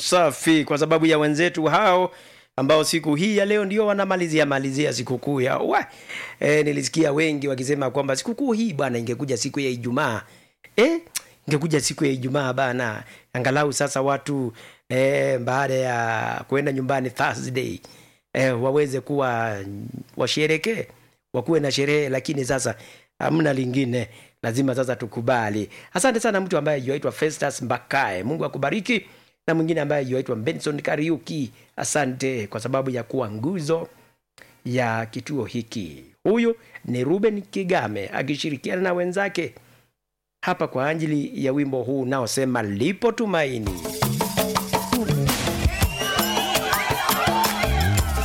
safi kwa sababu ya wenzetu hao ambao siku hii ya leo ndio wanamalizia malizia sikukuu ya wa e, nilisikia wengi wakisema kwamba sikukuu hii bwana ingekuja siku ya Ijumaa e, ingekuja siku ya Ijumaa bana, angalau sasa watu e, baada ya kuenda nyumbani Thursday e, waweze kuwa washerekee wakuwe na sherehe, lakini sasa hamna lingine, lazima sasa tukubali. Asante sana mtu ambaye yuaitwa Festus Mbakae, Mungu akubariki, na mwingine ambaye yuaitwa Benson Kariuki, asante kwa sababu ya kuwa nguzo ya kituo hiki. Huyu ni Ruben Kigame akishirikiana na wenzake hapa kwa ajili ya wimbo huu unaosema lipo tumaini.